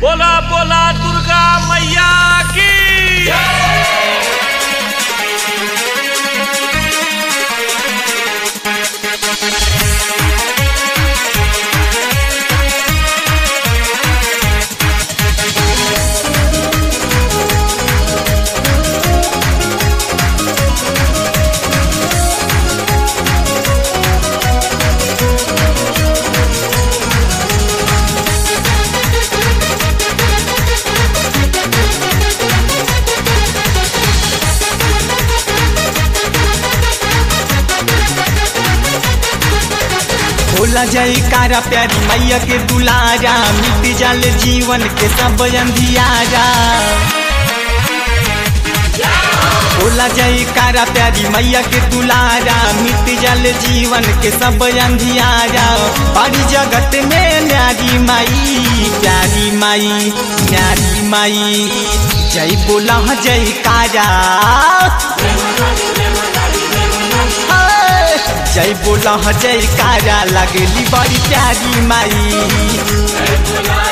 बोला बोला दुर्गा मैया की होला जयकारा प्यारी मैया के दुलारा मिट जाल जीवन के सब अंधियारा होला जयकारा प्यारी मैया के दुलारा मिट जाल जीवन के सब अंधियारा बड़ी जगत में न्यारी माई प्यारी माई न्यारी माई जय बोला जयकारा जय बोला जयकारा लगली बड़ी प्यारी माई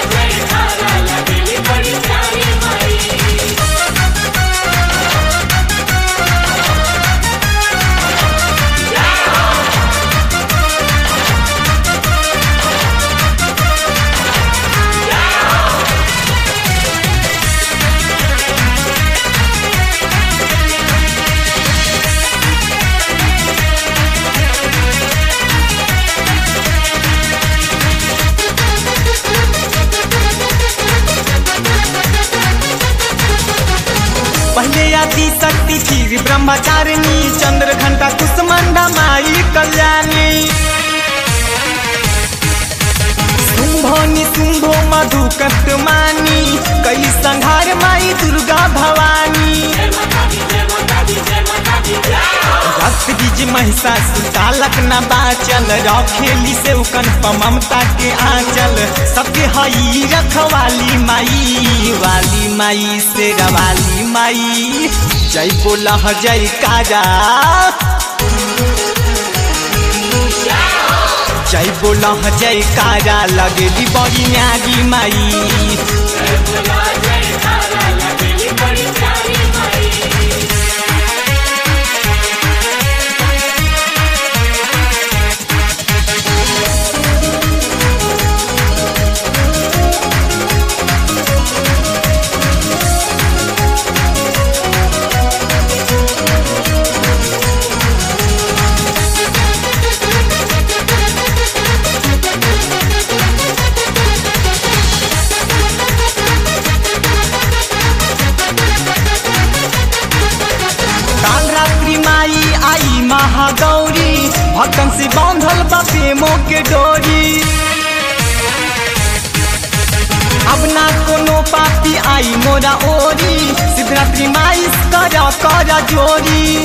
पहले आदि शक्ति फिर ब्रह्मचारिणी चंद्र घंटा कुसमंडा माई कल्याणी शुंभो निशुंभो मधु कटमानी कई संहार माई दुर्गा भवानी रक्त बीज महिषा सुतालक न बाचल रखेली से उकन ममता के आंचल सबके हई रखवाली माई वाली माई से रवाली माई जय बोला जय काजा जय बोला जय कारा लगेली बड़ी न्यारी माई काल रात्रि माई आई महागौरी भक्तन से बांधल बा प्रेमों के डोरी अब ना कोनो पापी आई मोरा ओरी सिद्धरात्रि माई कर कर जोरी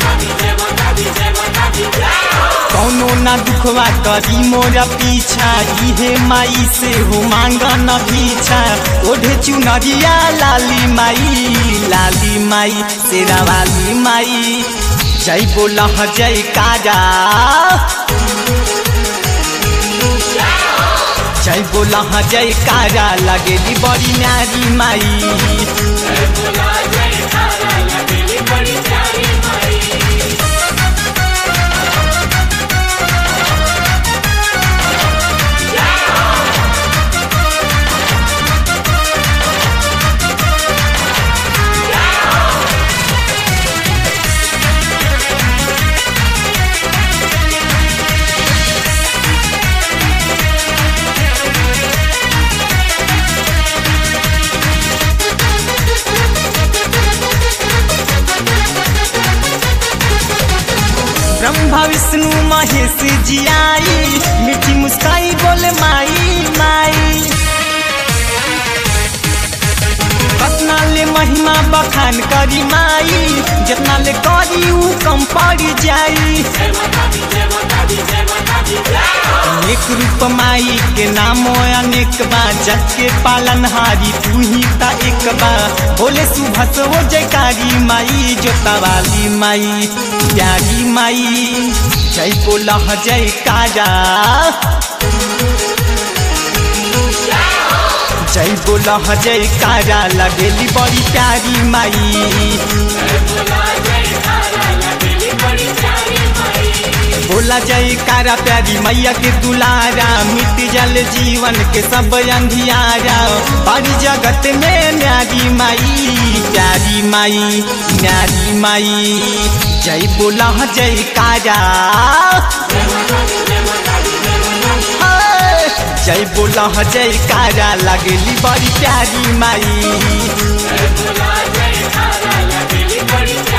कौनो ना दुखवा करी मोरा पीछा इहे माई से हो मांगा न पीछा ओढ़े चुनरिया लाली माई लाली माई तेरा वाली माई जय बोला जय काजा जय बोला जय कारा लगेली बड़ी नारी माई ब्रह्मा विष्णु महेश जी आई मीठी मुस्काई बोले माई माई कतना ले महिमा बखान करी माई जितना ले करी ऊ कम पड़ जाई एक रूप माई के नामो अनेक बा जग के पालनहारी तू ही ता एक बा बोले सुभस वो जयकारी माई जोता वाली माई प्यारी माई जय बोला जय काजा जय बोला जय कारा लगेली बड़ी प्यारी माई बोला जय कारा प्यारी मैया के दुलारा मिट जल जीवन के सब अंधियारा बड़ी जगत में न्यारी माई प्यारी माई न्यारी माई जय बोला जय कारा हाय, जय बोला जय कारा लगेली बड़ी प्यारी माई जय बोला जय कारा लगेली बड़ी